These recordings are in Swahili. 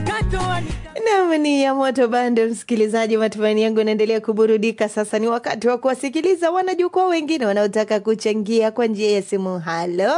Nam ni ya moto bando, msikilizaji. Matumaini yangu inaendelea kuburudika. Sasa ni wakati wa kuwasikiliza wanajukwaa wengine wanaotaka kuchangia kwa njia ya simu. Halo,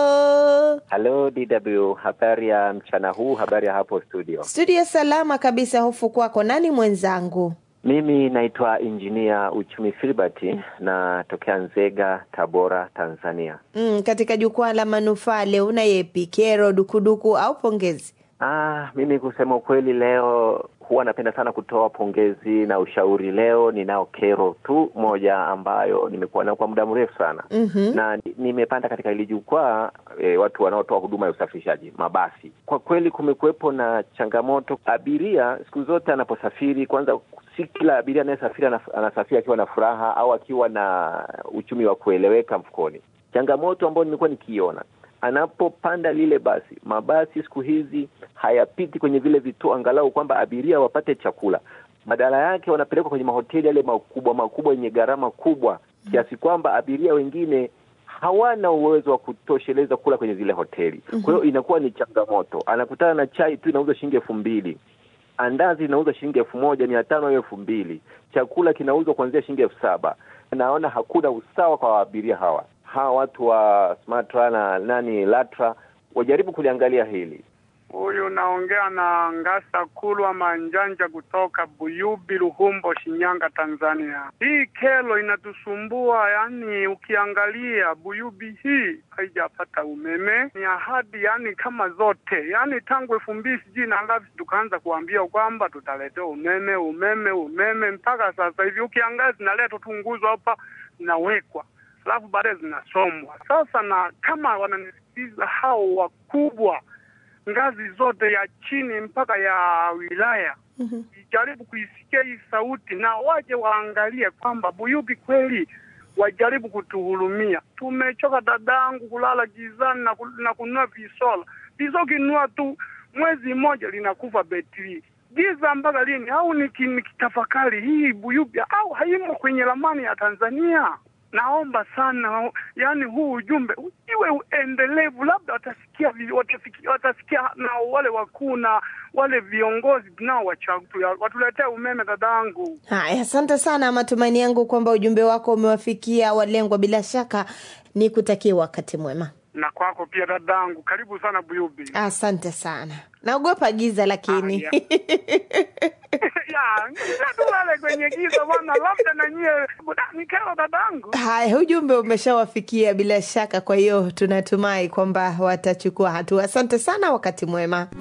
Halo DW, habari ya mchana huu, habari ya hapo studio. studio salama kabisa. Hofu kwako, nani mwenzangu? Mimi naitwa Injinia Uchumi Filbert, natokea Nzega, Tabora, Tanzania. Mm, katika jukwaa la manufaa leo una yepi? Kero, dukuduku au pongezi? Ah, mimi kusema ukweli, leo huwa napenda sana kutoa pongezi na ushauri. Leo ninao kero tu moja ambayo nimekuwa nayo kwa muda mrefu sana Mhm. na ni- nimepanda katika hili jukwaa e, watu wanaotoa huduma ya usafirishaji mabasi. Kwa kweli kumekuwepo na changamoto. Abiria siku zote anaposafiri, kwanza, si kila abiria anayesafiri anaf- anasafiri akiwa na furaha au akiwa na uchumi wa kueleweka mfukoni. Changamoto ambayo nimekuwa nikiiona anapopanda lile basi, mabasi siku hizi hayapiti kwenye vile vituo angalau kwamba abiria wapate chakula. Badala yake wanapelekwa kwenye mahoteli yale makubwa makubwa yenye gharama kubwa kiasi kwamba abiria wengine hawana uwezo wa kutosheleza kula kwenye zile hoteli. Kwa hiyo inakuwa ni changamoto. Anakutana na chai tu inauzwa shilingi elfu mbili andazi inauzwa shilingi elfu moja mia tano au elfu mbili chakula kinauzwa kuanzia shilingi elfu saba Naona hakuna usawa kwa abiria hawa. Hawa watu wa Smatra na nani Latra wajaribu kuliangalia hili. Huyu naongea na Ngasa Kulwa Manjanja kutoka Buyubi, Ruhumbo, Shinyanga, Tanzania. Hii kelo inatusumbua, yani ukiangalia Buyubi hii haijapata umeme, ni ahadi yani kama zote, yani tangu elfu mbili sijui na ngapi tukaanza kuambia kwamba tutaletea umeme umeme umeme, mpaka sasa hivi ukiangalia zinaletwa tu nguzo hapa zinawekwa alafu baadaye zinasomwa. Sasa na kama wananisikiliza hao wakubwa ngazi zote ya chini mpaka ya wilaya ijaribu kuisikia hii sauti na waje waangalie kwamba Buyubi kweli wajaribu kutuhurumia. Tumechoka dadangu kulala gizani na, ku, na kununua visola. Viso kinunua tu mwezi mmoja linakufa betri. Giza mpaka lini? Au niki- nikitafakari hii Buyubi au haimo kwenye ramani ya Tanzania? Naomba sana, yani huu ujumbe iwe endelevu, labda watasikia, vi- watasikia, watasikia na wale wakuu na wale viongozi tunao wachagua watuletee umeme dadangu. Haya, asante sana. Matumaini yangu kwamba ujumbe wako umewafikia walengwa. Bila shaka ni kutakia wakati mwema. Na kwako pia dadangu, karibu sana Buyubi. Asante sana. Naogopa giza lakini Ah, ya tulale kwenye giza bwana, labda na nyie ni kero dadangu. Haya, ujumbe umeshawafikia bila shaka, kwa hiyo tunatumai kwamba watachukua hatua. Asante sana, wakati mwema.